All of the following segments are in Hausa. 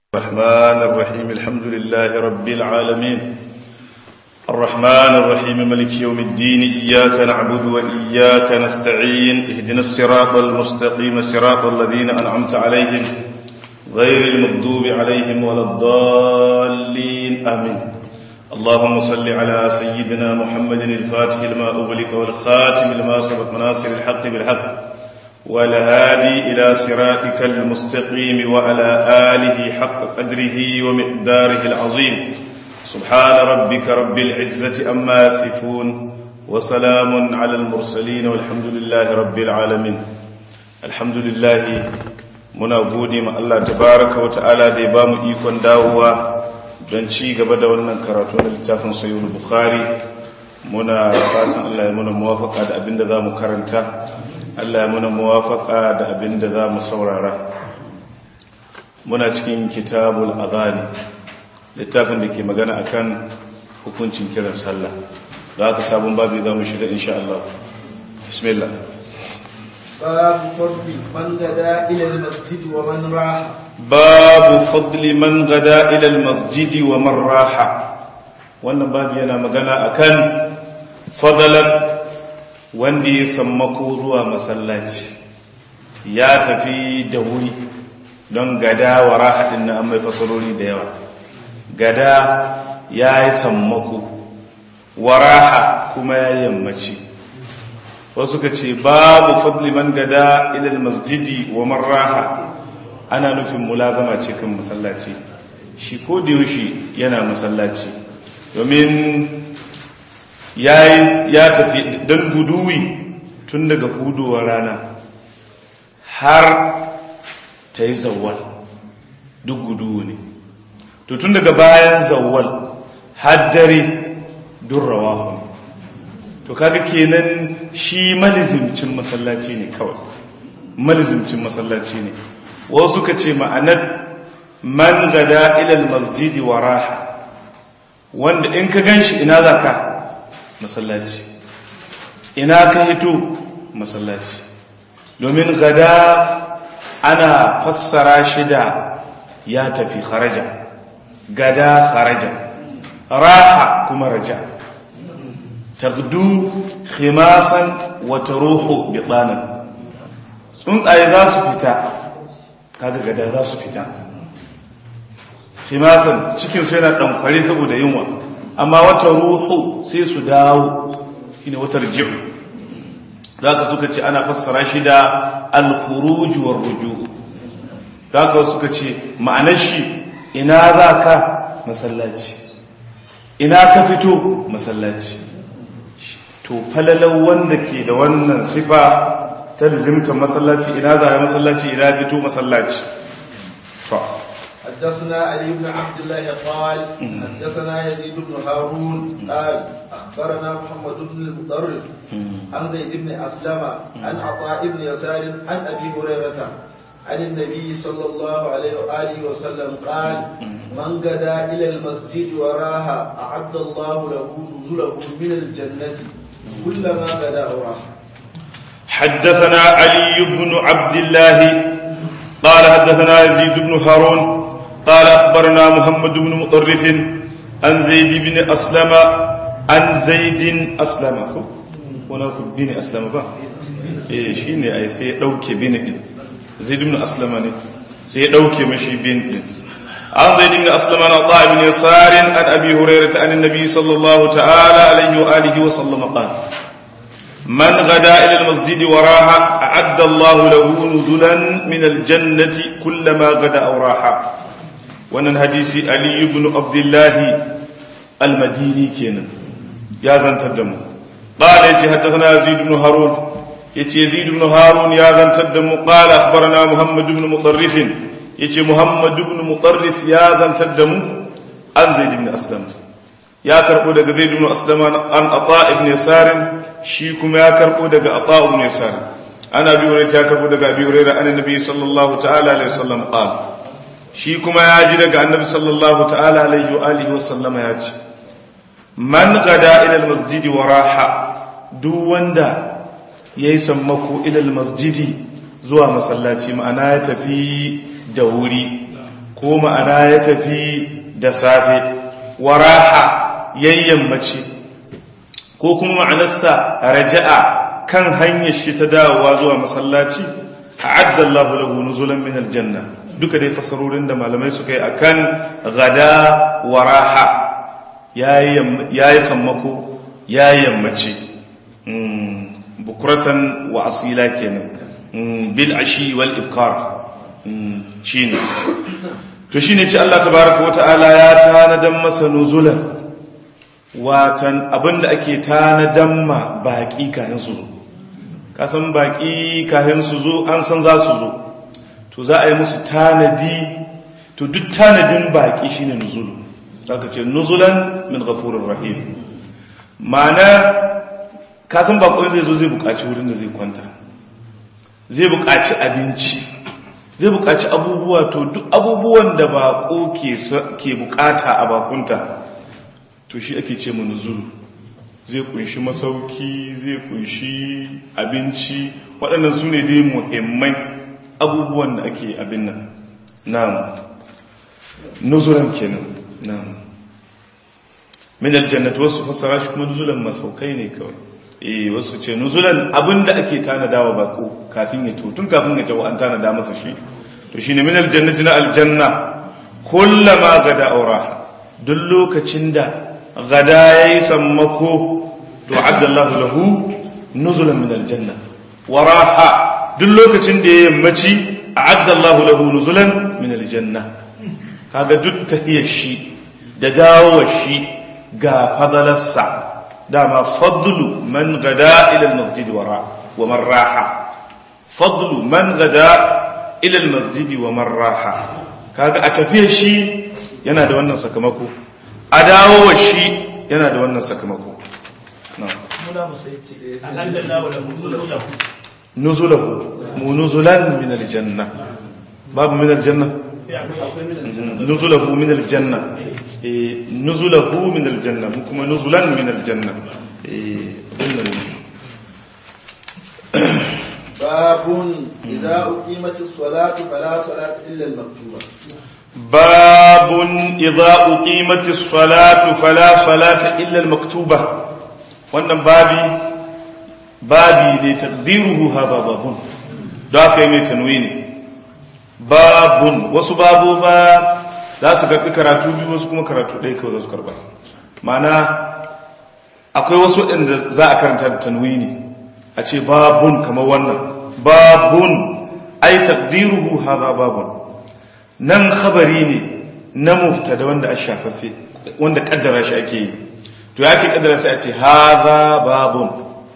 الرحمن الرحيم الحمد لله رب العالمين الرحمن الرحيم ملك يوم الدين إياك نعبد وإياك نستعين اهدنا الصراط المستقيم صراط الذين أنعمت عليهم غير المغضوب عليهم ولا الضالين آمين اللهم صل على سيدنا محمد الفاتح لما أغلق والخاتم لما سبق ناصر الحق بالحق والهادي إلى صراطك المستقيم وعلى آله حق قدره ومقداره العظيم سبحان ربك رب العزة أما يصفون وسلام على المرسلين والحمد لله رب العالمين الحمد لله muna gode ma Allah tabaraka wa ta'ala da ya bamu ikon dawowa don ci gaba da wannan karatu na littafin sayyid bukhari muna fatan Allah ya muna muwafaka da abinda za mu karanta Allah ya muna muwafaka da abinda za mu saurara muna cikin kitabul adhani littafin da ke magana akan hukuncin kiran sallah da aka sabon babu za mu shiga insha Allah bismillah باب فضل من غدا إلى المسجد ومن راح باب فضل من غدا إلى المسجد ومن راح wannan babu yana magana akan fadalan wanda ya sammako zuwa masallaci ya tafi da wuri don gada wa rahaɗin na mai fasarori da yawa gada ya yi sammako wa raha kuma ya yammaci wasu ka ce babu fadli man gada ilal masjidi wa marraha ana nufin mulazama ce kan masallaci shi ko da yaushe yana masallaci domin ya tafi don guduwi tun daga hudowar rana har ta yi zawwal duk guduwu ne to tun daga bayan zawwal har dare duk rawahu ne to kaga kenan shi malizimcin masallaci ne kawai malizimcin masallaci ne wasu ka ce ma'anar man gada ilal masjidi wa raha wanda in ka gan shi ina za ka masallaci ina ka hito masallaci domin gada ana fassara shi da ya tafi kharaja gada kharaja raha kuma raja tagdu khimasan wa taruhu bitanan tsuntsaye za su fita kaga gada za su fita khimasan cikin su yana dankware saboda yunwa amma wata ruhu sai su dawo shine wata riji'u zaka suka ce ana fassara shi da al-khuruj war ruju zaka suka ce ma'anar shi ina zaka masallaci ina ka fito masallaci to falalau wanda ke da wannan sifa ta lizimtar masallaci ina zai masallaci ina fito masallaci to حدثنا علي بن عبد الله قال حدثنا يزيد بن هارون قال اخبرنا محمد بن المطرف عن زيد بن اسلم عن عطاء بن يسار عن ابي هريره عن النبي صلى الله عليه واله وسلم قال من غدا الى المسجد وراها اعد الله له نزله من الجنه كلما غدا وراها حدثنا علي بن عبد الله قال حدثنا يزيد بن هارون قال أخبرنا محمد بن مطرف عن زيد بن أسلم عن زيد أسلم هنا بن أسلم با eh shine ai sai ya dauke bin din zaid ibn aslama ne sai ya dauke mashi bin din an zaid ibn aslama na ta ibn yasar an abi hurairah an annabi sallallahu ta'ala alaihi wa alihi wa sallam qala man ghada ila al-masjid waraha a'adda Allah lahu nuzulan min al-jannati kullama ghada aw raha wannan hadisi ali ibn abdullahi al-madini kenan ya zantar da mu qala yace haddathana yazid ibn harun yace yazid ibn harun ya zantar da mu qala akhbarana muhammad ibn mutarrif yace muhammad ibn mutarrif ya zantar da mu an zaid ibn aslam ya karbo daga zaid ibn aslam an ata ibn yasar shi kuma ya karbo daga ata ibn yasar ana bi hurairah ya karbo daga abi hurairah annabi sallallahu ta'ala alaihi wasallam qala shi kuma ya ji daga annabi sallallahu ta'ala alaihi wa alihi wa sallama ya ce man gada ila almasjidi wa raha duk wanda yayi sammako ila almasjidi zuwa masallaci ma'ana ya tafi da wuri ko ma'ana ya tafi da safe waraha yayyanmaci ko kuma ma'anarsa raja'a kan hanyar shi ta dawowa zuwa masallaci a'adda Allahu lahu nuzulan min aljanna duka dai fasarorin da malamai suka yi akan gada waraha yayi sammako yayi yammaci bukuratan wa asila kenan bil ashi wal ibkar shine to shine ce Allah tabaraka wa ta'ala ya tanadan masa nuzulan watan abinda ake tanadan ma baki kayan su zo kasan baki kayan su zo an san za su zo to za a yi musu tanadi to duk tanadin baki shine nuzulu zaka ce nuzulan min ghafurir rahim ma'ana kasan bakon zai zo zai buƙaci wurin da zai kwanta zai buƙaci abinci zai buƙaci abubuwa to duk abubuwan da baƙo ke buƙata a bakunta to shi ake ce mu nuzulu zai kunshi masauki zai kunshi abinci waɗannan su ne dai muhimmai abubuwan da ake abin nan na'am nuzulan kenan na'am min aljannati wasu fassara shi kuma nuzulan masaukai ne kawai eh wasu ce nuzulan abinda ake tanadawa bako kafin ya tun kafin ya tawo an tanada masa shi to shine min aljannati na aljanna kullama gada auraha duk lokacin da gada yayi sammako to addallahu lahu nuzulan min aljanna waraha duk lokacin da ya yammaci addallahu lahu nuzulan min aljanna kaga duk tahiyar shi da dawowar shi ga fadalarsa dama fadlu man gada ila almasjid wara wa man raha fadlu man gada ila almasjid wa man raha kaga a tafiyar shi yana da wannan sakamako a dawo shi yana da wannan sakamako nuzulahu mu nuzulan min aljanna babu min aljanna nuzulahu min aljanna nuzulahu min aljanna mu kuma nuzulan min aljanna باب إذا أقيمت الصلاة فلا صلاة إلا المكتوبة باب إذا أقيمت الصلاة فلا صلاة إلا المكتوبة wannan babi babi ne taqdiruhu hada babun da aka yi mai tanwini babun wasu babu ba za su karɓi karatu biyu wasu kuma karatu ɗaya kawai za su karɓa mana akwai wasu waɗanda za a karanta da tanwini a ce babun kamar wannan babun ai taqdiruhu hadha babun nan khabari ne na mubtada wanda a shafaffe wanda kaddara shi ake yi to yake kaddara sai a ce hadha babun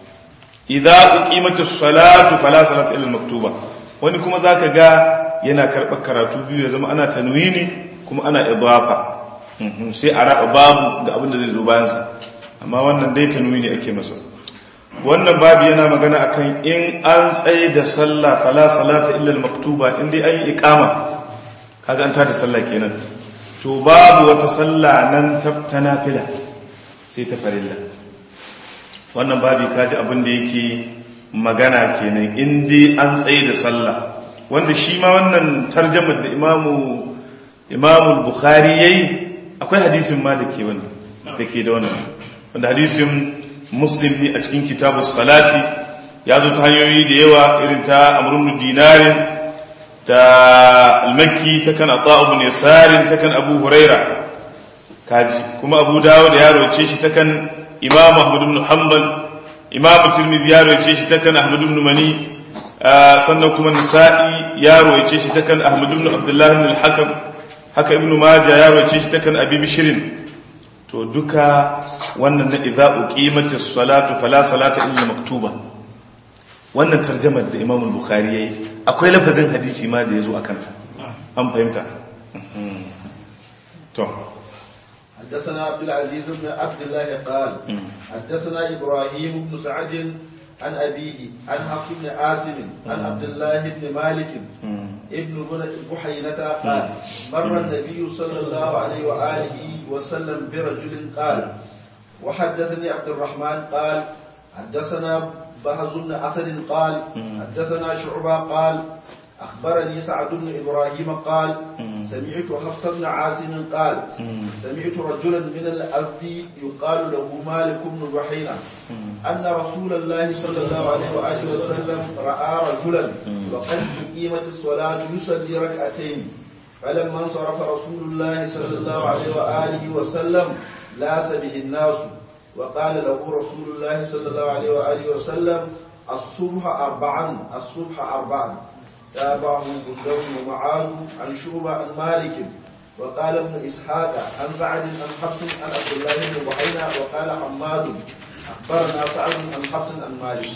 idza uqimatis salatu fala salata illa maktuba wani kuma zaka ga yana karɓar karatu biyu ya zama ana tanwini kuma ana idafa sai a raba babu ga abin da zai zo bayansa amma wannan dai tanwini ake masa wannan babu yana magana akan in an tsaye da sallah fala salata illa maktuba in dai an yi iqama kaga an tada sallah kenan to babu wata sallah nan ta nafila sai ta farilla wannan babu kaji abin da yake magana kenan in dai an tsaye da sallah wanda shi ma wannan tarjamar da imamu imamu bukhari yayi akwai hadisin ma da ke wannan da ke da wannan wanda hadisin muslim ne a cikin kitabus salati ya zo ta hanyoyi da yawa irin ta amrun dinarin ta almakki ta kan ata ibn yasarin ta kan abu huraira kaji kuma abu dawud ya roce shi ta kan imam ahmad ibn hanbal imam tirmidhi ya roce shi ta kan ahmad ibn mani sannan kuma nisa'i ya roce shi ta kan ahmad ibn abdullah ibn al-hakam haka ibn majah ya roce shi ta kan abi bishirin to duka wannan na idza uqimatis salatu fala salata illa maktuba wannan tarjamar da Imam al-Bukhari yayi akwai lafazin hadisi ma da yazo akan ta an fahimta to حدثنا عبد العزيز بن عبد الله قال حدثنا ابراهيم بن سعد عن ابيه عن حفص بن عاصم عن عبد الله بن مالك ابن بحينة قال مر النبي صلى الله عليه واله وسلم برجل قال وحدثني عبد الرحمن قال حدثنا بهز بن اسد قال حدثنا شعبة قال أخبرني سعد بن إبراهيم قال سمعت حفص بن عاصم قال سمعت رجلا من الأزدي يقال له مالك بن بحينة أن رسول الله صلى الله عليه وآله وسلم رأى رجلا وقد أقيمت الصلاة يصلي ركعتين فلما انصرف رسول الله صلى الله عليه وآله وسلم لاس به الناس وقال له رسول الله صلى الله عليه وآله وسلم الصبح أربعا الصبح أربعا تابعه بندر ومعاذ عن شعبة عن مالك وقال ابن إسحاق عن سعد عن حفص عن عبد الله بن بحينة وقال حماد أخبرنا سعد عن حفص عن مالك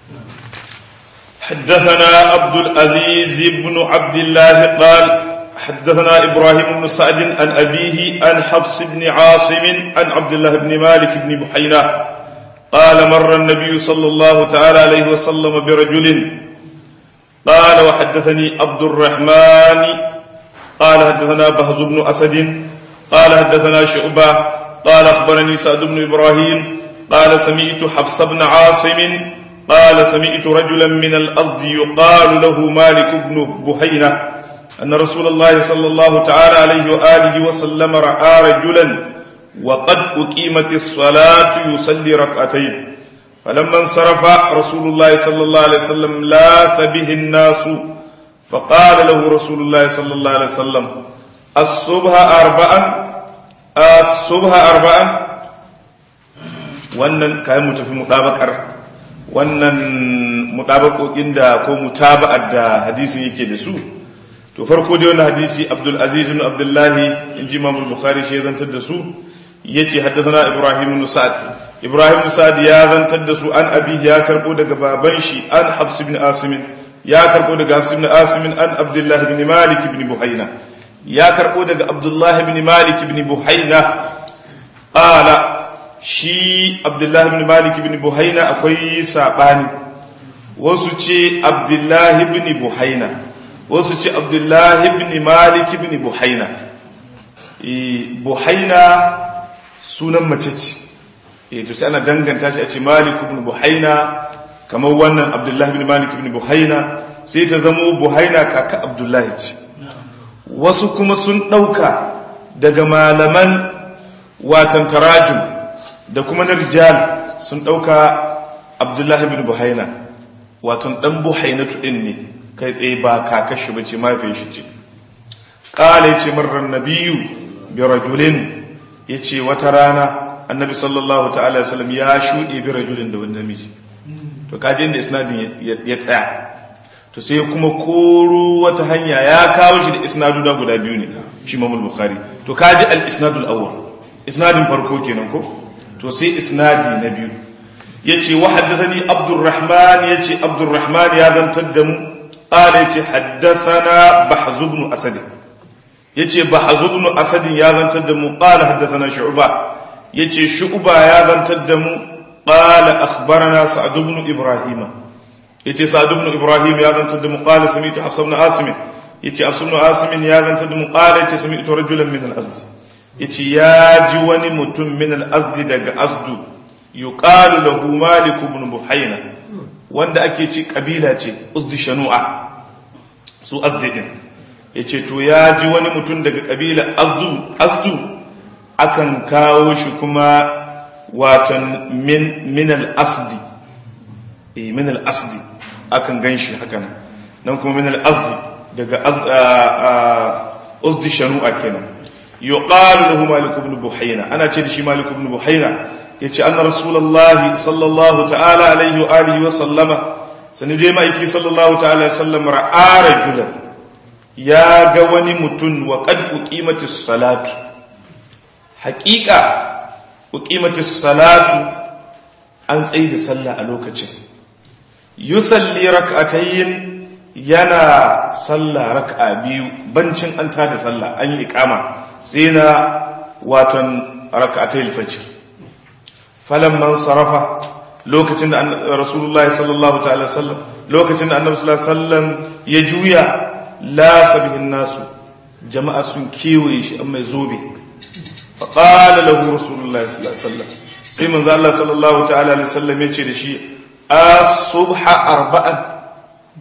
حدثنا عبد العزيز بن عبد الله قال حدثنا إبراهيم بن سعد عن أبيه عن حفص بن عاصم عن عبد الله بن مالك بن بحينة قال مر النبي صلى الله تعالى عليه وسلم برجل قال وحدثني عبد الرحمن قال حدثنا بهز بن أسد قال حدثنا شعبة قال أخبرني سعد بن إبراهيم قال سمعت حفص بن عاصم قال سمعت رجلا من الأرض يقال له مالك بن بهينة أن رسول الله صلى الله تعالى عليه وآله وسلم رأى رجلا وقد أقيمت الصلاة يصلي ركعتين فلما انصرف رسول الله صلى الله عليه وسلم لاث به الناس فقال له رسول الله صلى الله عليه وسلم الصبح أربعا الصبح أربعا wannan kayan mu tafi mutabakar wannan mutabakokin da ko mutaba'ar da hadisin yake da su to farko dai wannan hadisi Abdul Aziz ibn Abdullah inji Imam Bukhari shi zantar da su yace haddathana Ibrahim ibn Sa'd Ibrahim ibn Sa'd ya zantar da su an abi ya karbo daga baban shi an Habs ibn Asim ya karbo daga Habs ibn Asim an Abdullah ibn Malik ibn Buhayna ya karbo daga Abdullah ibn Malik ibn Buhayna qala shi Abdullah ibn Malik ibn Buhayna akwai sabani wasu ce Abdullah ibn Buhayna wasu ce Abdullah ibn Malik ibn Buhayna Buhayna sunan mace ce eh to sai ana danganta shi a ce Malik ibn Buhaina kamar wannan Abdullah ibn Malik ibn Buhaina sai ta zamo Buhaina kaka Abdullah ce wasu kuma sun dauka daga malaman watan tarajum da kuma na rijal sun dauka Abdullah ibn Buhaina watan dan Buhainatu din ne kai tsaye ba kaka shi bace mafi shi ce qala yace marran nabiyyu bi rajulin yace wata rana annabi sallallahu ta'ala wasallam ya shuɗe bi rajulin da wani namiji to kaji inda isnadin ya tsaya to sai kuma koro wata hanya ya kawo shi da isnadu da guda biyu ne shi mamul bukhari to kaji al isnadul awwal isnadin farko kenan ko to sai isnadi na biyu yace wa haddathani abdurrahman yace abdurrahman ya zantar da mu qala yace haddathana bahz ibn asad yace bahz ibn asad ya zantar da mu qala haddathana shu'ba yace shu'ba ya zantar da mu qala akhbarana sa'd ibn ibrahima yace sa'd ibn ibrahim ya zantar da mu qala sami'tu hafs ibn asim yace hafs ibn asim ya zantar da mu qala yace sami'tu rajulan min al-asd yace ya ji wani mutum min al-asd daga asdu yuqalu lahu malik ibn buhayna wanda ake ci kabila ce usdi shanu'a su asdi din yace to ya ji wani mutum daga kabila asdu asdu akan kawo shi kuma watan min min al-asdi eh min al-asdi akan ganshi hakan nan kuma min al-asdi daga usdi shanu'a kenan yuqalu lahu malik ibn buhayna ana ce da shi malik ibn buhayna yace anna rasulullahi sallallahu ta'ala alaihi wa alihi wa sallama sani dai ma'aiki sallallahu ta'ala alaihi sallam ra'a rajulan ya ga wani mutum wa qad uqimatis salatu haqiqa uqimatis salatu an tsaye da sallah a lokacin yusalli rak'atayn yana sallah rak'a biyu bancin an tada sallah an yi iqama sai na waton rak'atayil fajr falamman sarafa lokacin da rasulullahi sallallahu ta'ala sallam lokacin da annabi sallallahu alaihi wasallam ya juya la sabihin nasu jama'a sun kewaye shi amma zobe fa qala lahu rasulullahi sallallahu alaihi wasallam sai manzo Allah sallallahu ta'ala alaihi wasallam ya ce da shi as-subha arba'an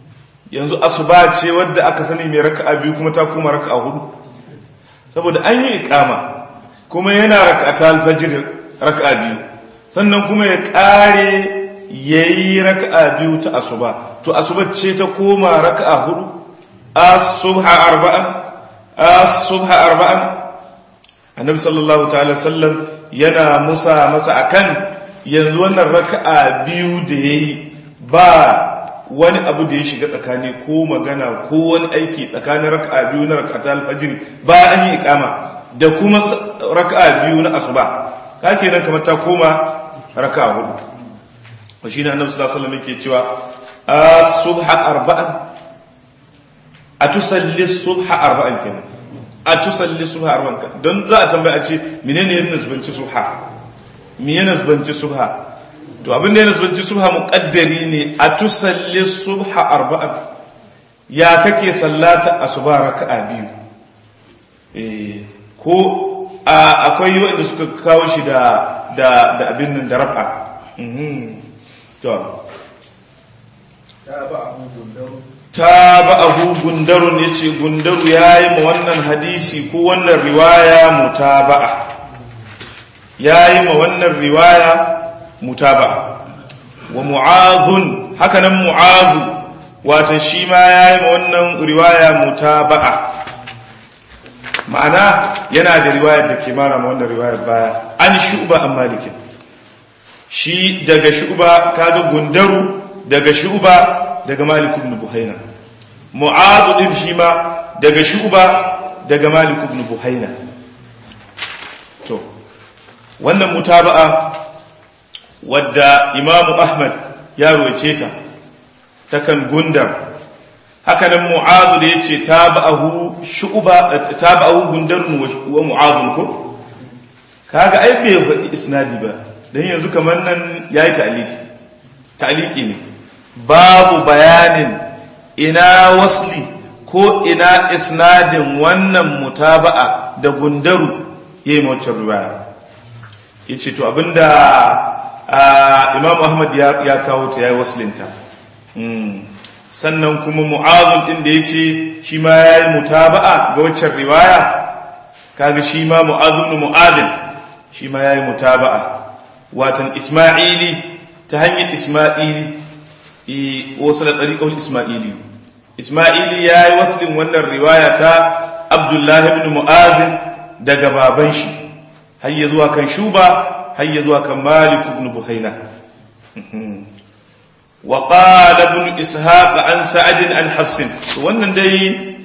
yanzu asuba ce wadda aka sani mai raka'a biyu kuma ta koma raka'a hudu saboda an yi ikama kuma yana raka'ata alfajir raka'a biyu sannan kuma ya kare yayi raka'a biyu ta asuba to asuba ce ta koma raka'a hudu as-subha arba'an as-subha arba'an annabi sallallahu ta'ala sallam yana musa masa akan yanzu wannan raka'a biyu da yayi ba wani abu da ya shiga tsakani ko magana ko wani aiki tsakanin raka'a biyu na raka'ata alfajiri ba an yi ikama da kuma raka'a biyu na asuba ka kenan kamar ta koma raka'a hudu wa shine annabi sallallahu alaihi wasallam yake cewa as-subha arba'an atusalli subha arba'an kenan atusalli subha arba'an don za a tambaya a ce menene yana nasbanci subha me yana nasbanci subha to abin da ya nasbanci subha muqaddari ne a tusalli subha arba'an ya kake sallata asuba raka'a biyu eh ko akwai wanda suka kawo shi da da da abin nan da raf'a mhm to tabahu gundarun yace gundaru yayi ma wannan hadisi ko wannan riwaya mutaba'a yayi ma wannan riwaya mutaba wa mu'azun hakanan mu'azu wata shi ma ya yi wannan riwaya mutaba'a ma'ana yana da riwayar da ke mara ma wannan riwayar baya an shu'ba an malikin shi daga shu'ba kaga gundaru daga shu'ba daga malik ibn buhaina mu'azu din shi ma daga shu'ba daga malik ibn buhaina to wannan mutaba'a wadda imamu ahmad ya roce ta takan gundar hakanan mu'adu da ya ce taba'ahu gundarun wa mu'adun ko kaga ai bai faɗi isnadi ba don yanzu kamar nan ya yi ta'aliki ta'aliki ne babu bayanin ina wasli ko ina isnadin wannan mutaba'a da gundaru ya yi mawacin riwaya ya ce to abinda imam ahmad ya kawo ta ya yi waslinta sannan kuma mu'azun ɗin da ya ce shi ma ya yi mutaba'a ga waccan riwaya kaga shi ma mu'azun mu'adin shi ma ya yi mutaba'a watan isma'ili ta hanyar isma'ili wasu da ɗariƙar isma'ili isma'ili ya yi waslin wannan riwaya ta abdullahi ibn mu'azin daga baban shi har ya zuwa kan shuba har ya zuwa kan malik ibn buhaina wa qala ibn ishaq an sa'ad an hafs wannan dai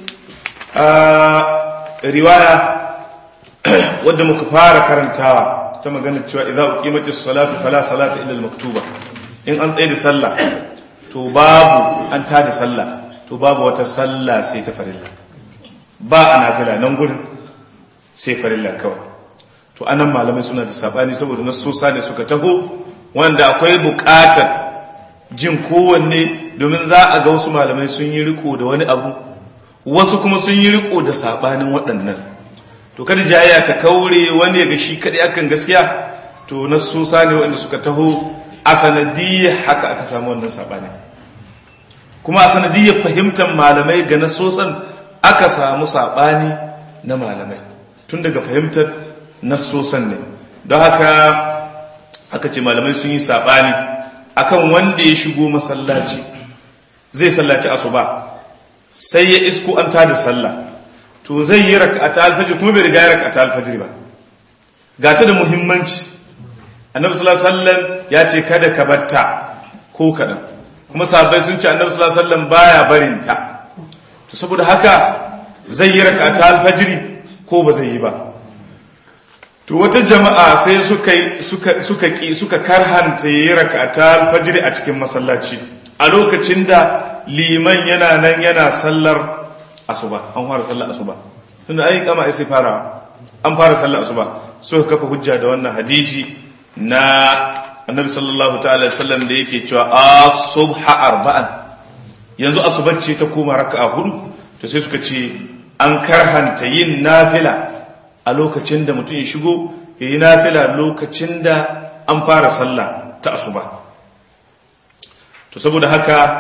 riwaya wadda muka fara karantawa ta magana cewa idza uqimatis salatu fala salata illa al-maktuba in an tsaye da sallah to babu an tada sallah to babu wata sallah sai ta farilla ba a nafila nan gurin sai farilla kawai to anan malamai suna da sabani saboda nasosa ne suka taho wanda akwai bukatar jin kowanne domin za a ga wasu malamai sun yi riko da wani abu wasu kuma sun yi riko da sabanin waɗannan to kada jayya ta kaure wani ya ga shi kaɗai akan gaskiya to nasosa ne wanda suka taho a sanadiyyar haka aka samu wannan sabani kuma a sanadiyyar fahimtar malamai ga nasosan aka samu sabani na malamai tun daga fahimtar nassosan ne don haka aka ce malamai sun yi saɓani akan wanda ya shigo masallaci zai sallaci asuba sai ya isko an tada sallah to zai yi raka'ata alfajir kuma bai riga ya raka'ata alfajir ba ga ta da muhimmanci annabi sallallahu alaihi wasallam ya ce kada ka batta ko kadan kuma sahabbai sun ce annabi sallallahu alaihi wasallam baya barin ta to saboda haka zai yi raka'ata alfajiri ko ba zai yi ba to wata jama'a sai suka suka suka ki suka karhanta yi rak'ata alfajr a cikin masallaci a lokacin da liman yana nan yana sallar asuba an fara sallar asuba tunda ai kama sai fara an fara sallar asuba so kafa hujja da wannan hadisi na annabi sallallahu ta'ala sallam da yake cewa as-subha arba'an yanzu asubacce ta koma raka'a hudu to sai suka ce an karhanta yin nafila a lokacin da mutum ya shigo ya yi nafila lokacin da an fara sallah ta asuba to saboda haka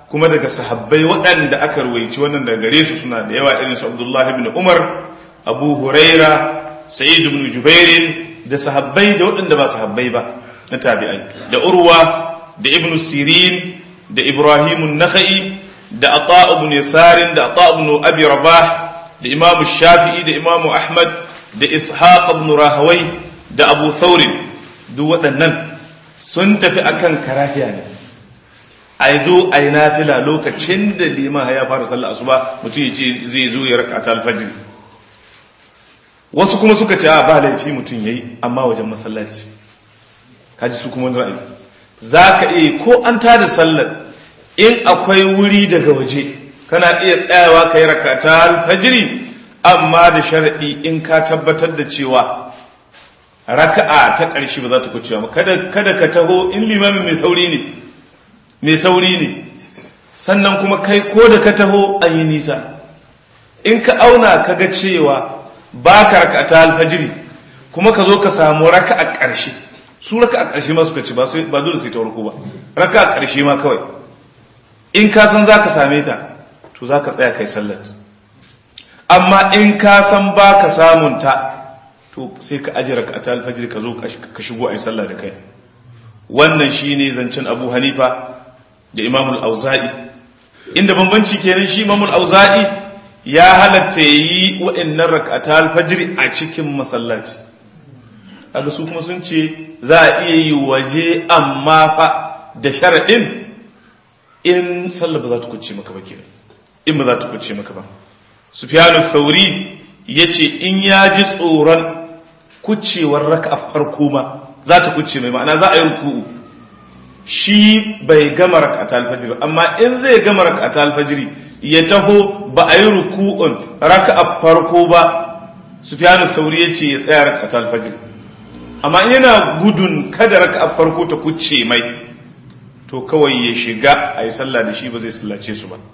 kuma daga sahabbai waɗanda aka ruwaici wannan daga gare su suna da yawa irin su Abdullah ibn Umar Abu Huraira Sa'id ibn Jubair da sahabbai da waɗanda ba sahabbai ba na tabi'ai da Urwa da Ibn Sirin da Ibrahim an-Nakhai da Ata ibn Yasar da Ata ibn Abi Rabah da Imam Shafi'i da Imam Ahmad da Ishaq ibn Rahawai da Abu Thawr duk waɗannan sun tafi akan karahiya ne a zo a yi nafila lokacin da liman ya fara sallah asuba mutum ya ce zai zo ya raka ta alfajir wasu kuma suka ce a ba laifi mutum ya yi amma wajen masallaci kaji su kuma wani ra'ayi za ka iya ko an tada sallar in akwai wuri daga waje kana iya tsayawa ka yi raka ta alfajiri amma da sharaɗi in ka tabbatar da cewa raka'a ta ƙarshe ba za ta kucewa ba kada ka taho in limamin mai sauri ne mai sauri ne sannan kuma kai ko da ka taho an yi nisa in ka auna ka ga cewa ba ka raka ta alfajiri kuma ka zo ka samu raka a ƙarshe su raka a ƙarshe ma suka ce ba dole sai ta warko ba raka a ƙarshe ma kawai in ka san za ka same ta to za ka tsaya kai sallat amma in ka san ba ka samun ta to sai ka ajiye raka ta alfajiri ka zo ka shigo a yi sallah da kai wannan shine zancen abu hanifa da imamul auza'i inda bambanci kenan shi imamul auza'i ya halatta yi waɗannan rakata alfajiri a cikin masallaci kaga su kuma sun ce za a iya yi waje amma fa da sharaɗin in sallah ba za ta kuce maka ba kenan in ba za ta kuce maka ba sufyanu thauri ya ce in ya ji tsoron kucewar raka a farko ma za ta kuce mai ma'ana za a yi ruku'u shi bai gama rakata alfajiri amma in zai gama rakata alfajiri ya taho ba a yi ruku'un raka a farko ba sufyanu sauri ya ce ya tsaya rakata alfajiri amma yana gudun kada raka a farko ta kuce mai to kawai ya shiga a yi sallah da shi ba zai sallace su ba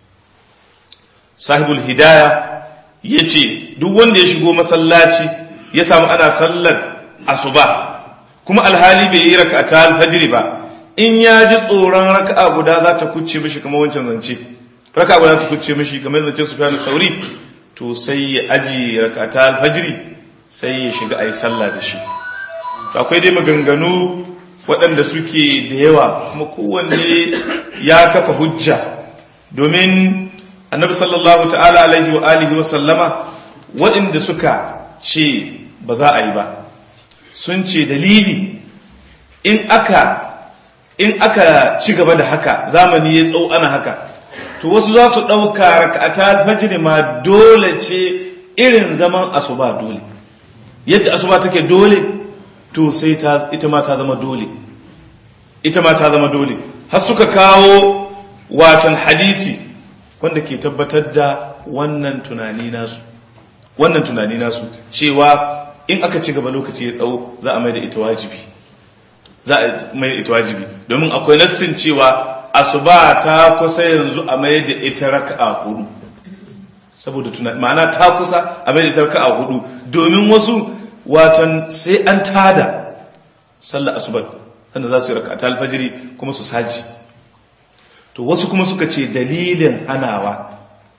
sahibul hidaya ya ce duk wanda ya shigo masallaci ya samu ana sallar asuba kuma alhali bai yi rakata alfajiri ba in ya ji tsoron raka'a guda za ta kuce mishi kamar wancan zance raka'a guda za ta kuce mishi kamar zance su fiye sauri to sai ya aji rakata alfajiri sai ya shiga a yi sallah da shi to akwai dai maganganu waɗanda suke da yawa kuma kowanne ya kafa hujja domin annabi sallallahu ta'ala alaihi wa alihi wa sallama waɗanda suka ce ba za a yi ba sun ce dalili in aka in aka ci gaba da haka zamani ya tsawo ana haka to wasu za su ɗauka raka'ata alfajiri ma dole ce irin zaman asuba dole yadda asuba take dole to sai ta ita ma ta zama dole ita ma ta zama dole har suka kawo watan hadisi wanda ke tabbatar da wannan tunani nasu wannan tunani nasu cewa in aka ci gaba lokaci ya tsawo za a mai da ita wajibi za a mai ita wajibi domin akwai nassin cewa asuba ta kusa yanzu a mai da ita raka'a hudu saboda tunani ma'ana ta kusa a mai da ita raka'a hudu domin wasu watan sai an tada sallar asuba sannan za su yi raka'a ta alfajiri kuma su saji to wasu kuma suka ce dalilin hanawa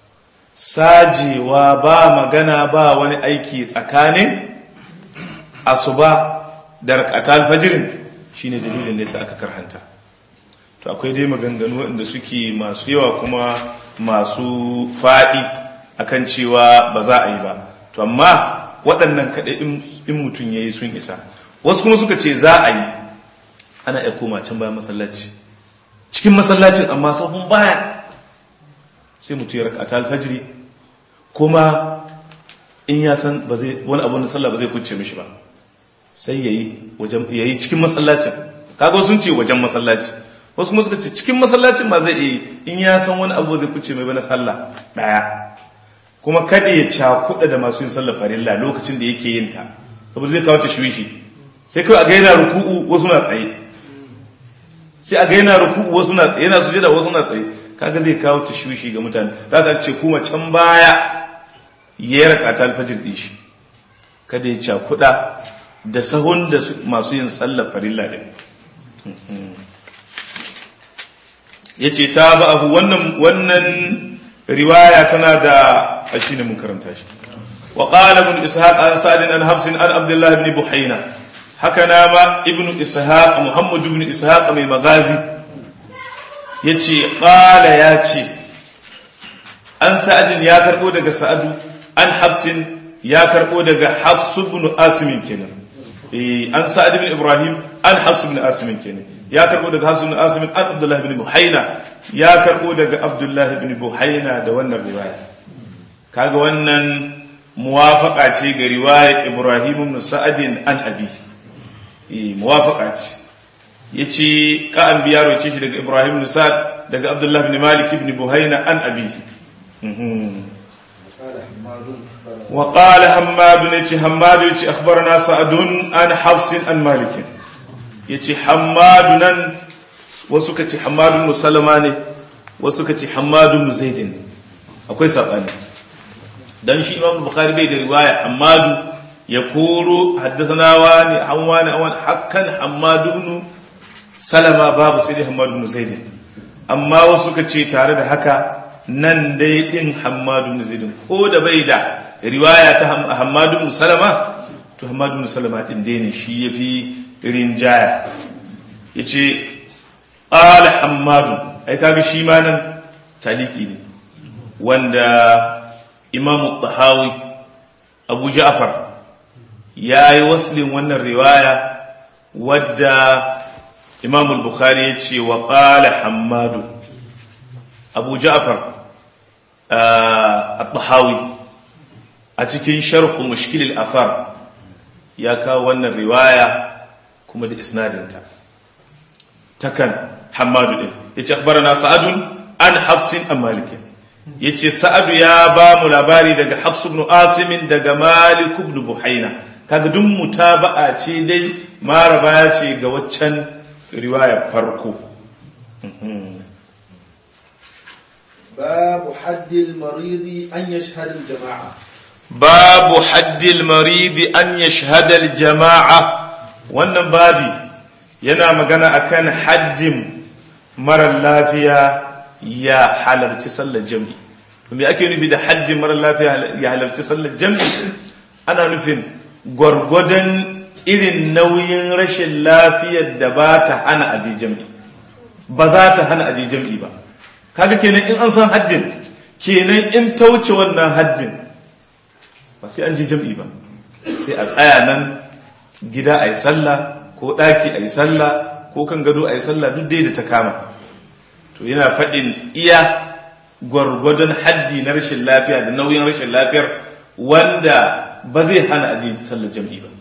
sajewa ba magana ba wani aiki tsakanin asuba da rakata alfajirin shine dalilin da yasa aka karhanta to akwai dai maganganu waɗanda suke masu yawa kuma masu faɗi akan cewa ba za a yi ba to amma waɗannan kaɗai in mutum ya yi sun isa wasu kuma suka ce za a yi ana iya koma can bayan masallaci cikin masallacin amma sahun baya sai mutum ya rakata alfajiri kuma in ya san wani abu na sallah ba zai kuce mishi ba sai ya yi cikin masallacin kaga sun ce wajen masallaci wasu kuma suka ce cikin masallacin ma zai iya in ya san wani abu zai kuce mai bana sallah daya kuma kada ya cakuɗa da masu yin sallah farilla lokacin da yake yin ta saboda zai kawo ta shiwishi sai kawai a ga yana ruku'u wasu na tsaye sai a ga yana ruku'u wasu na tsaye yana sujada wasu na tsaye kaga zai kawo ta shiwishi ga mutane za ka ce kuma can baya ya raka ta alfajir din shi kada ya cakuɗa da sahun da masu yin sallar farilla din yace tabahu wannan wannan riwaya tana da shine mun karanta shi wa qala ibn ishaq an sa'd an hafs an abdullah ibn buhayna haka na ma ibn ishaq muhammad ibn ishaq mai magazi yace qala yace an sa'd ya karbo daga sa'adu an hafsin ya karbo daga hafs ibn asim kenan eh an sa'd ibn ibrahim an hafs ibn asim kenan ya karbo daga hafs ibn asim an abdullah ibn buhayna ya karbo daga abdullah ibn buhayna da wannan riwaya kaga wannan muwafaqa ce ga riwayar ibrahim ibn sa'adin an abi eh muwafaqa ce yace ka an biya roce shi daga ibrahim ibn sa'ad daga abdullah ibn malik ibn buhayna an abi وقال حماد يتي حماد يتي اخبرنا سعد عن حفص عن مالك يتي حماد نن wasu kace Hammad ibn Salama ne wasu kace Hammad ibn Zaid ne akwai sabani dan shi Imam Bukhari bai da riwaya Hammad ya koro haddathana wani an wani an hakkan Hammad ibn Salama babu sai Hammad ibn Zaid amma wasu kace tare da haka nan dai din Hammad ibn Zaid ko da bai da riwaya ta Hammad ibn Salama to Hammad ibn Salama din dai ne shi yafi rinjaya yace qala Hammad ai kaga shi ma nan taliki ne wanda Imam Tahawi Abu Ja'far yayi waslin wannan riwaya wadda Imam al-Bukhari yace wa qala Hammad Abu Ja'far al-Tahawi a cikin sharhu mushkil al-athar ya kawo wannan riwaya kuma da isnadinta takan Hammadu din yace akhbarana Sa'adun an Hafsin an Malik yace Sa'adu ya ba mu labari daga Hafs ibn Asim daga Malik ibn Buhaina kaga duk mutaba'a ce dai maraba ya ce ga waccan riwaya farko باب حد المريض أن يشهد الجماعة باب حد المريض أن يشهد الجماعة wannan babi yana magana akan haddin marar lafiya ya halarci sallar jam'i me ake nufi da haddin marar lafiya ya halarci sallar jam'i ana nufin gwargwadon irin nauyin rashin lafiyar da ba ta hana aje jam'i ba za ta hana aje jam'i ba kaga kenan in an san haddin kenan in ta wuce wannan haddin ba sai an je jam'i ba sai a tsaya nan gida a yi sallah ko ɗaki a yi sallah ko kan gado a yi sallah duk dai da ta kama to yana faɗin iya gwargwadon haddi na rashin lafiya da nauyin rashin lafiyar wanda ba zai hana aje sallar jam'i ba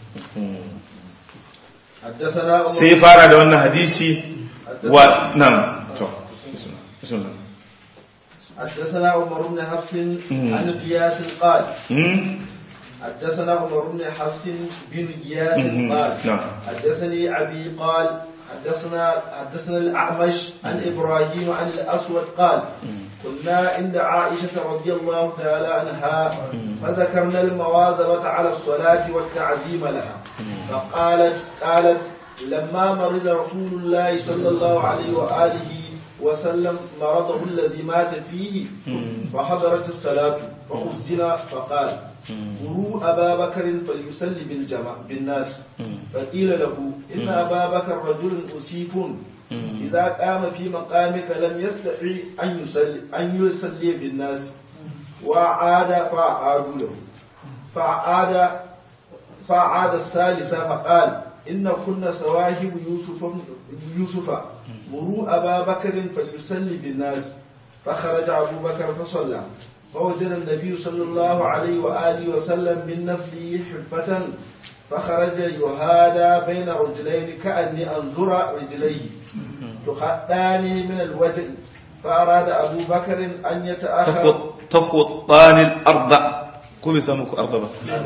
sai fara da wannan hadisi wa nan to بسم الله حدثنا عمر بن حفص عن قياس قال حدثنا عمر بن حفص بن قياس قال حدثني ابي قال حدثنا حدثنا الاعمش عن ابراهيم عن الاسود قال كنا عند عائشه رضي الله تعالى عنها فذكرنا المواظبه على الصلاه والتعزيم لها فقالت قالت لما مرض رسول الله صلى الله عليه واله وسلم مرضه الذي مات فيه فحضرت الصلاة فخزن فقال مروا أبا بكر فليصلي بالجمع بالناس فقيل له إن أبا بكر رجل أسيف إذا قام في مقامك لم يستطع أن يصلي أن يصلي بالناس وعاد فعادوا له فعاد فعاد الثالثة فقال إن كنا سواهب يوسف يوسف مروا أبا بكر فليصلي بالناس فخرج أبو بكر فصلى فوجد النبي صلى الله عليه وآله وسلم من نفسه حفة فخرج يهادى بين رجلين كأني أنظر رجليه تخطان من الوجه فأراد أبو بكر أن يتأخر تخطان الأرض كم يسموك أرض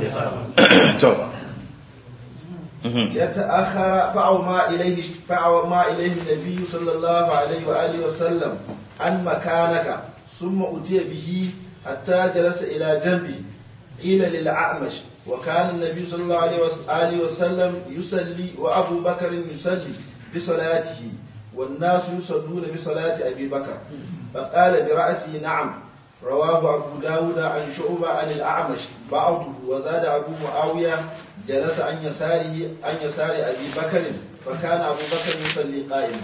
يتأخر فأوما إليه فأوما إليه النبي صلى الله عليه وآله وسلم عن مكانك ثم أتي به حتى جلس إلى جنبه قيل للأعمش وكان النبي صلى الله عليه وآله وسلم يصلي وأبو بكر يصلي بصلاته والناس يصلون بصلاة أبي بكر فقال برأسه نعم رواه أبو داود عن شعبة عن الأعمش بعضه وزاد أبو معاوية جلس عن يساره عن يسار أبي بكر فكان أبو بكر يصلي قائما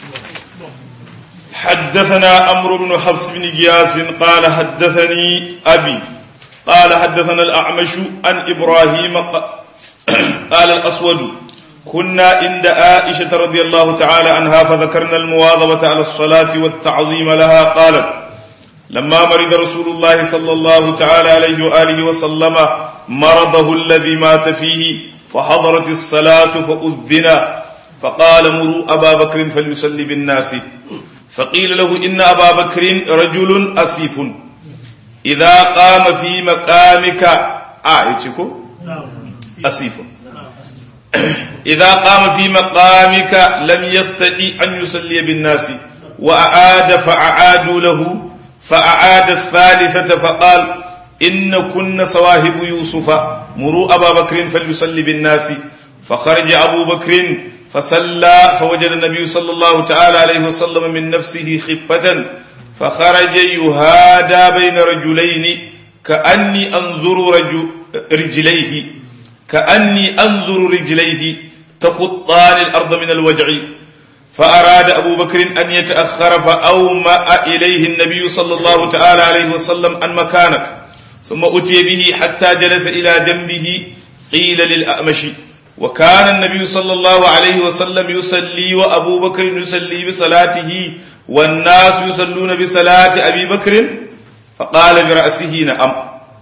حدثنا عمرو بن حفص بن جياس قال حدثني أبي قال حدثنا الأعمش عن إبراهيم قال الأسود كنا عند عائشة رضي الله تعالى عنها فذكرنا المواظبة على الصلاة والتعظيم لها قالت لما مرض رسول الله صلى الله تعالى عليه وآله وسلم مرضه الذي مات فيه فحضرت الصلاة فأذن فقال مروا أبا بكر فليصلي بالناس فقيل له إن أبا بكر رجل أسيف إذا قام في مقامك آيتكو أسيف إذا قام في مقامك لم يستطيع أن يصلي بالناس وأعاد فأعادوا له فأعاد الثالثة فقال إن كن صواهب يوسف مروا أبا بكر فليصلي بالناس فخرج أبو بكر فصلى فوجد النبي صلى الله تعالى عليه وسلم من نفسه خفة فخرج يهادى بين رجلين كأني أنظر رجل رجليه كأني أنظر رجليه تخطان الأرض من الوجع فأراد أبو بكر أن يتأخر فأومأ إليه النبي صلى الله تعالى عليه وسلم عن مكانك ثم أتي به حتى جلس إلى جنبه قيل للأأمش وكان النبي صلى الله عليه وسلم يصلي وأبو بكر يصلي بصلاته والناس يصلون بصلاة أبي بكر فقال برأسه نعم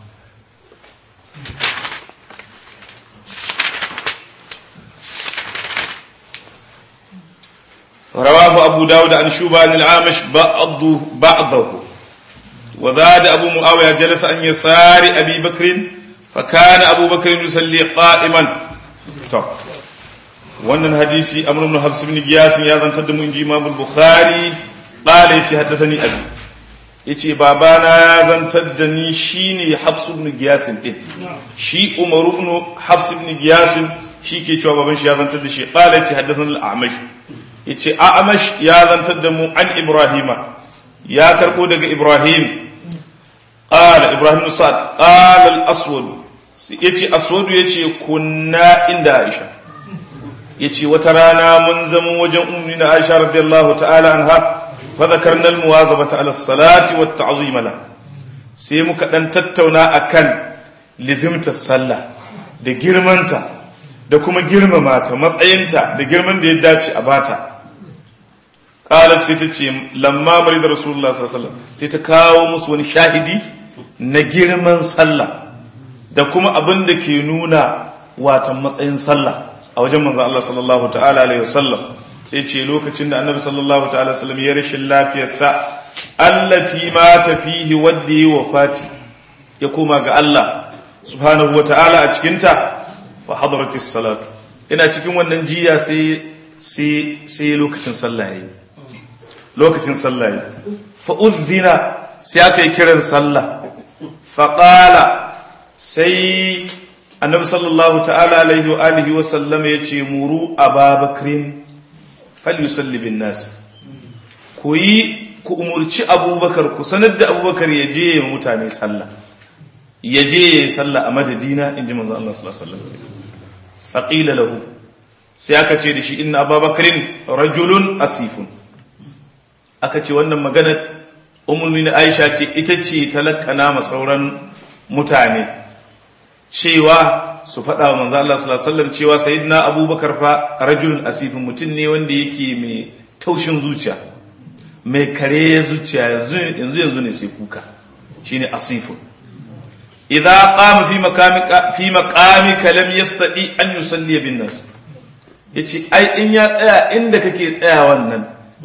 رواه أبو داود عن شوبان العامش بعضه بعضه وزاد أبو معاوية جلس عن يسار أبي بكر فكان أبو بكر يصلي قائما طب wannan hadisi amr ibn habs ibn giyas ya zantar da mu inji imam al-bukhari qala yace haddathani abi yace babana ya zantar da ni shine habs ibn giyas din shi umar ibn habs ibn giyas shi ke cewa baban shi ya zantar da shi qala yace haddathani al-a'mash yace a'mash ya zantar da mu an ibrahima ya karbo daga ibrahim qala ibrahim sa'ad qala al-aswad yace aswad yace kunna inda aisha yace wata rana mun zama wajen ummi na aisha radiyallahu ta'ala anha fa dhakarna al-muwazabata ala salati wat ta'zim la sai muka dan tattauna akan lizimta sallah da girmanta da kuma girmama ta matsayinta da girman da ya dace a bata qalat sai ta ce lamma marida rasulullah sallallahu alaihi wasallam sai ta kawo musu wani shahidi na girman sallah da kuma abin da ke nuna watan matsayin sallah a wajen manzon Allah sallallahu ta'ala alaihi wasallam sai ce lokacin da annabi sallallahu ta'ala wasallam ya rashin lafiyarsa allati mata fihi wadda yi wafati ya koma ga Allah subhanahu wa ta'ala a cikinta fa hadratis salatu ina cikin wannan jiya sai sai sai lokacin sallah yayi lokacin sallah yayi fa udhina sai aka yi kiran sallah fa qala sai annabi sallallahu ta'ala alaihi wa alihi wa sallam ya ce muru ababakrin falyusalli bin nas ku yi ku umurci abubakar ku sanar da abubakar ya je ya mutane sallah ya je ya yi sallah a madadina in ji manzo Allah sallallahu alaihi wasallam faqila lahu sai aka ce da shi inna ababakrin rajulun asifun aka ce wannan maganar ummul Aisha ce ita ce talakana ma sauran mutane cewa su faɗa wa manzo Allah sallallahu alaihi wasallam cewa sayyidina Abubakar fa rajulun asifin mutum ne wanda yake mai taushin zuciya mai kare zuciya yanzu yanzu yanzu ne sai kuka shine asifun idza qama fi maqamika fi maqamika lam yastati an yusalli bin nas yace ai in ya tsaya inda kake tsaya wannan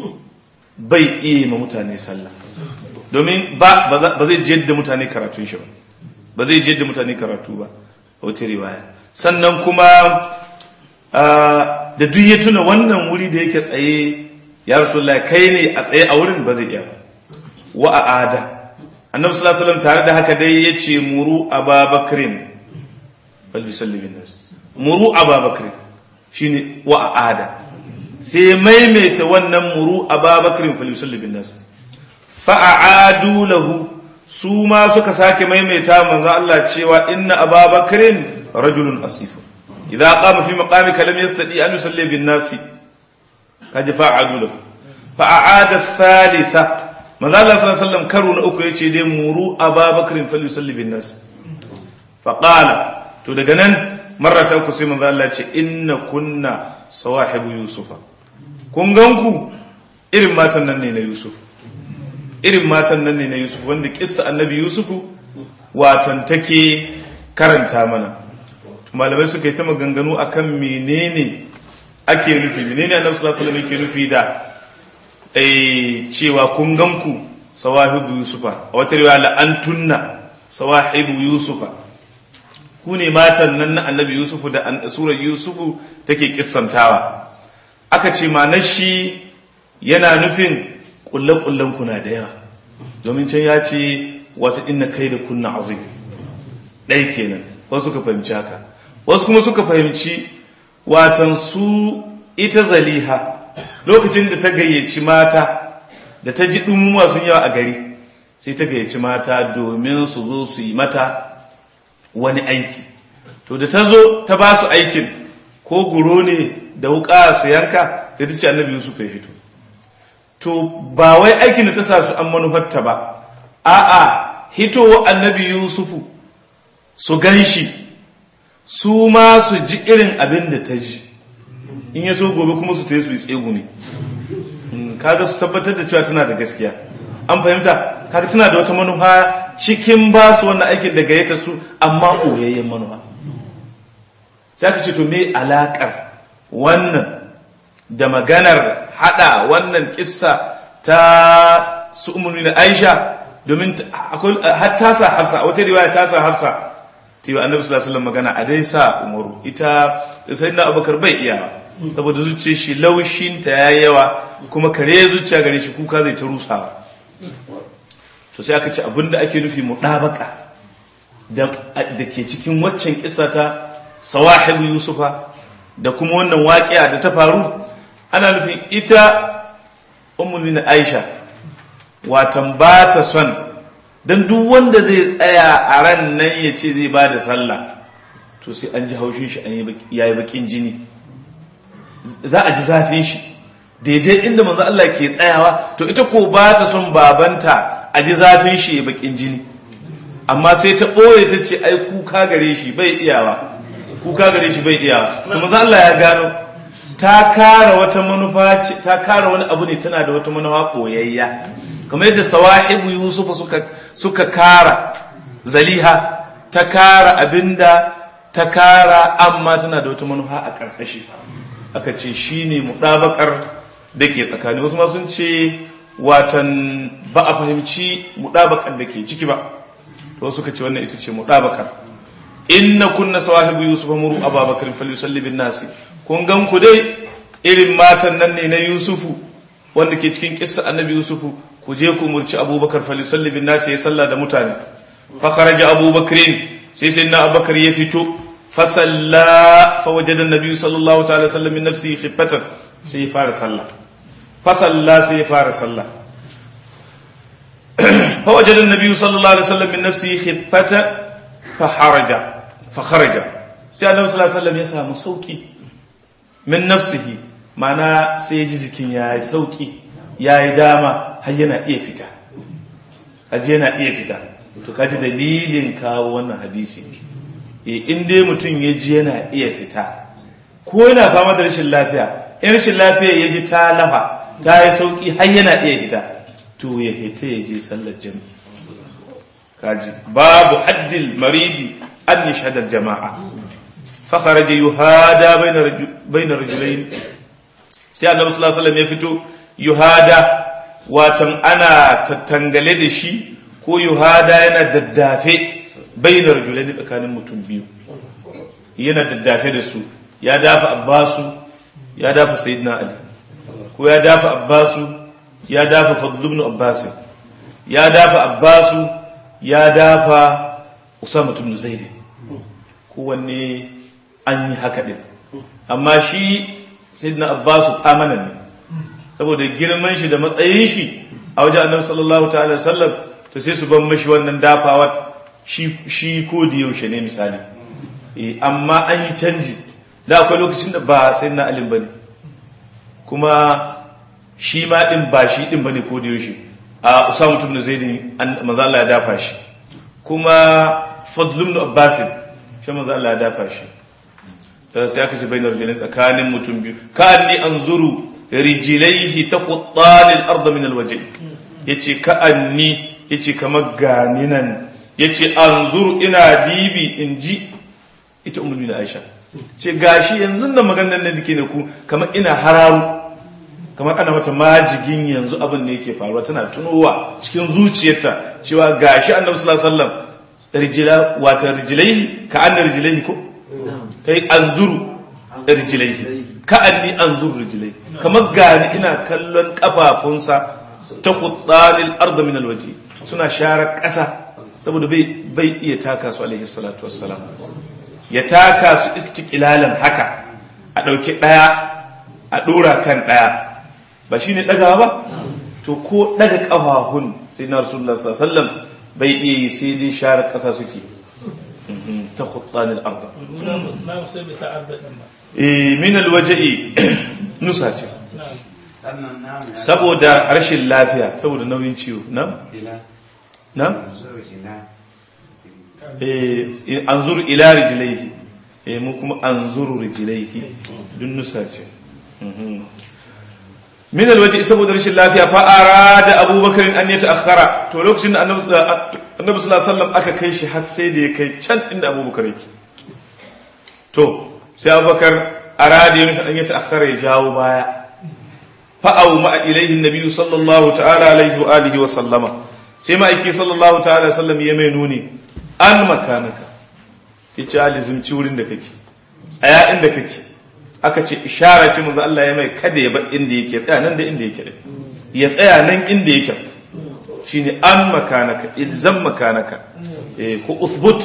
bai iya ma mutane sallah domin ba ba zai jiyar da mutane karatun shi ba ba zai je da mutane karatu ba a wata riwaya sannan kuma da duk ya tuna wannan wuri da yake tsaye ya rasulullah kai ne a tsaye a wurin ba zai iya wa a ada annabi sallallahu alaihi wasallam tare da haka dai ya ce muru ababakrin bal yusalli bin nas muru ababakrin shine wa a ada sai maimaita wannan muru ababakar falyusalli bin nas fa'adu lahu su ma suka sake maimaita manzo Allah cewa inna ababakarin rajulun asif idza qama fi maqamika lam yastati an yusalli bin nas kaji fa'adu lahu fa'ada thalitha manzo Allah sallallahu alaihi wasallam karo na uku yace dai muru ababakarin falyusalli bin nas faqala to daga nan marrata ku sai manzo Allah ce inna kunna sawahibu yusufa kun ganku irin matan nan ne na yusuf irin matan nan ne na yusuf wanda kissa annabi yusufu watan take karanta mana malamai suka yi ta maganganu akan menene ake nufi menene annabi sallallahu alaihi wasallam yake nufi da eh cewa kun ganku sawahibu yusufa a wata riwaya la antunna sawahibu yusufa ku ne matan nan na annabi yusufu da surar yusufu take kissantawa aka ce manar shi yana nufin kulle-kullen kuna da yawa domin can ya ce wata inna kai da kunna azim ɗai kenan wasu suka fahimci haka wasu kuma suka fahimci watan su ita zaliha lokacin da ta gayyaci mata da ta ji ɗumuma sun yawa a gari sai ta gayyaci mata domin su zo su yi mata wani aiki to da ta zo ta ba su aikin ko guro ne da wuka su yanka da ta ce annabi yusuf ya hito to ba wai aikin da ta sa su an manufarta ba a'a hitowa annabi yusufu su gan shi su ma su ji irin abin da ta ji in ya so gobe kuma su ta yi su yi tsegu ne kaga su tabbatar da cewa tana da gaskiya an fahimta kaga tana da wata manufa cikin ba su wannan aikin da gayyata su amma ɓoyayyen manufa sai aka ce to me alakar wannan da maganar hada wannan kissa ta su umarni na aisha domin har tasa hafsa a wata riwaya tasa hafsa ta yi annabi sallallahu alaihi magana a dai sa umaru ita sai na abubakar bai iyawa saboda zuciya shi laushinta ya yawa kuma kare zuciya gare shi kuka zai ta rusawa to sai aka ce abinda ake nufi muɗabaka da ke cikin waccan kisa ta sawahibu yusufa da kuma wannan waƙiya da ta faru ana nufin ita umulina aisha watan ba ta son don duk wanda zai tsaya a ran nan ya ce zai ba da sallah to sai an ji haushin shi ya yi bakin jini za a ji zafin shi daidai inda manzo Allah ke tsayawa to ita ko ba ta son babanta a ji zafin shi ya bakin jini amma sai ta ɓoye ta ce ai kuka gare shi bai iyawa kuka gare shi bai iyawa to manzo Allah ya gano ta kara wata manufa ta kara wani abu ne tana da wata manufa koyayya kamar yadda sawahibu yusufa suka suka kara zaliha ta kara abinda ta kara amma tana da wata manufa a karkashi aka ce shine mudabakar da ke tsakani wasu ma sun ce watan ba a fahimci mudabakar da ke ciki ba to suka ce wannan ita ce mudabakar inna kunna sawahibu yusuf muru ababakar falyusalli bin nasi kun gan ku dai irin matan nan ne na yusufu wanda ke cikin kissa annabi yusufu ku je ku murci abubakar falyusalli bin nasi ya salla da mutane fa kharaja abubakrin sai sai na abubakar ya fito fa salla fa wajada annabi sallallahu ta'ala sallam min nafsihi khifatan sai ya fara salla fa salla sai ya fara salla fa wajada annabi sallallahu alaihi wasallam min nafsihi khifatan fa haraja fa kharaja sai annabi sallallahu alaihi wasallam ya samu sauki min nafsihi mana sai ya ji jikin ya yi sauki ya yi dama har yana iya fita haji yana iya fita to kaji dalilin kawo wannan hadisi in dai mutum ya ji yana iya fita ko yana fama da rashin lafiya in rashin lafiya ya ji ta lafa ta yi sauki har yana iya fita to ya hita ya je sallar jami'i kaji babu haddil maridi an yashhadar jama'a فخرج يهادى بين رجل بين رجلين sai annabi sallallahu alaihi wasallam ya fito yuhada watan ana tattangale da shi ko yuhada yana daddafe bainar rajulaini tsakanin mutum biyu yana daddafe da su ya dafa abbasu ya dafa sayyidina ali ko ya dafa abbasu ya dafa fadl ibn abbas ya dafa abbasu ya dafa usama ibn zaid kowanne an yi haka ɗin amma shi sayyidina abbasu amanan ne saboda girman shi da matsayin shi a wajen annabi sallallahu ta'ala sallam to sai su ban mashi wannan dafawa shi shi ko da yaushe ne misali eh amma an yi canji da akwai lokacin da ba sayyidina ali bane kuma shi ma din ba shi din bane ko da yaushe a usama ibn zaid manzo Allah ya dafa shi kuma fadl ibn abbas shi manzo Allah ya dafa shi sai aka ce bainar rijlain tsakanin mutum biyu ka anni anzuru rijlaihi taquttan al-ard min al-wajh yace ka anni yace kamar gani nan yace anzuru ina dibi inji ita ummul bin aisha ce gashi yanzu nan maganar nan dake ne ku kamar ina hararu kamar ana mata majigin yanzu abin ne yake faruwa tana tunowa cikin zuciyarta cewa gashi annabi sallallahu alaihi wasallam rijila wata rijilaihi ka anna rijilaihi ko kai anzuru rijilaihi ka anni anzuru rijilaihi kamar gani ina kallon kafafunsa ta quttanil ard min alwaji suna share ƙasa saboda bai bai iya taka su alaihi salatu wassalam ya taka su istiqlalan haka a dauki daya a dora kan daya ba shine dagawa ba to ko daga kafafun sai na rasulullah sallallahu alaihi wasallam bai iya yi sai dai share ƙasa suke ta khuttanil arda min alwaja'i nusa ce saboda rashin lafiya saboda nauyin ciwo nan nan anzur ila rijlaihi eh mu kuma anzuru rijlaihi dun nusa ce min alwaji saboda rashin lafiya fa arada abubakar an ya ta'akhkhara to lokacin da annabi annabi sallallahu alaihi wasallam aka kai shi har sai da ya kai can inda abubakar yake to sai abubakar arada ya an ya ta'akhkhara ya jawo baya fa au ma ilaihi annabi sallallahu ta'ala alaihi wa alihi wa sallama sai ma aiki sallallahu ta'ala sallam ya mai nuni an makanaka yace alizimci wurin da kake tsaya inda kake aka ce ishara ce manzo Allah ya mai kada ya bar inda yake tsaya nan da inda yake ya tsaya nan inda yake shine an makanaka ilzam makanaka eh ko uthbut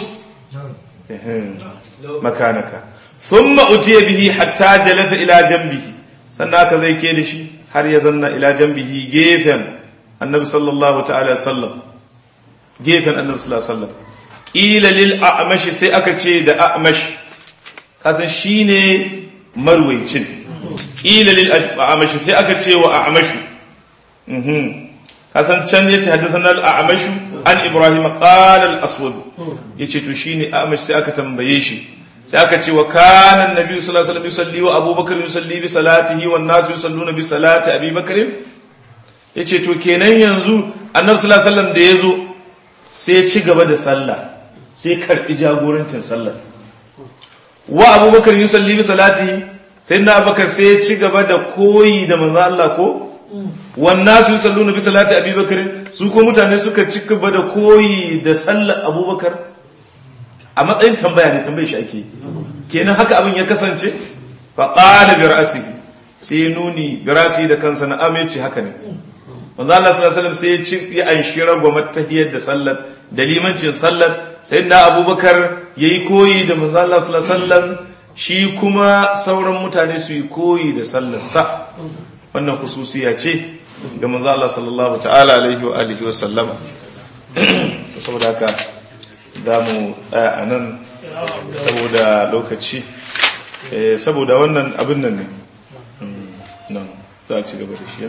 makanaka thumma utiya bihi hatta jalasa ila janbihi sannan aka zai ke da shi har ya zanna ila janbihi gefen annabi sallallahu ta'ala sallam gefen annabi sallallahu alaihi wasallam qila lil a'mash sai aka ce da a'mash kasan shine marwaicin ƙila lil a'amashi sai aka ce wa a'amashu kasan can yace haddathana al a'amashu an ibrahim qala al aswad yace to shine a'amashi sai aka tambaye shi sai aka ce wa kana annabi sallallahu alaihi wasallam yusalli wa abubakar yusalli bi salatihi wan nas yusalluna bi salati abubakar yace to kenan yanzu annabi sallallahu alaihi wasallam da yazo sai ya ci gaba da sallah sai karbi jagorancin sallah wa abubakar yusalli bi salati sai na abubakar sai ya ci gaba da koyi da manzo Allah ko wannan su yusalluna bi salati abubakar su ko mutane suka ci gaba da koyi da sallar abubakar a matsayin tambaya ne tambaye shi ake kenan haka abin ya kasance fa qala bi ra'sihi sai nuni bi ra'sihi da kansa na amince haka ne manzo Allah sallallahu alaihi wasallam sai ya ci ya anshi ragwamar tahiyar da sallar da limancin sallar sai da abubakar ya yi koyi da manzala sallallahu shi kuma sauran mutane su yi koyi da sallarsa wannan kususiya ce ga manzala sallallahu ta'ala alaihi wa alihi wa sallama saboda haka za mu tsaya a nan saboda lokaci saboda wannan abin nan ne nan za a ci gaba da shi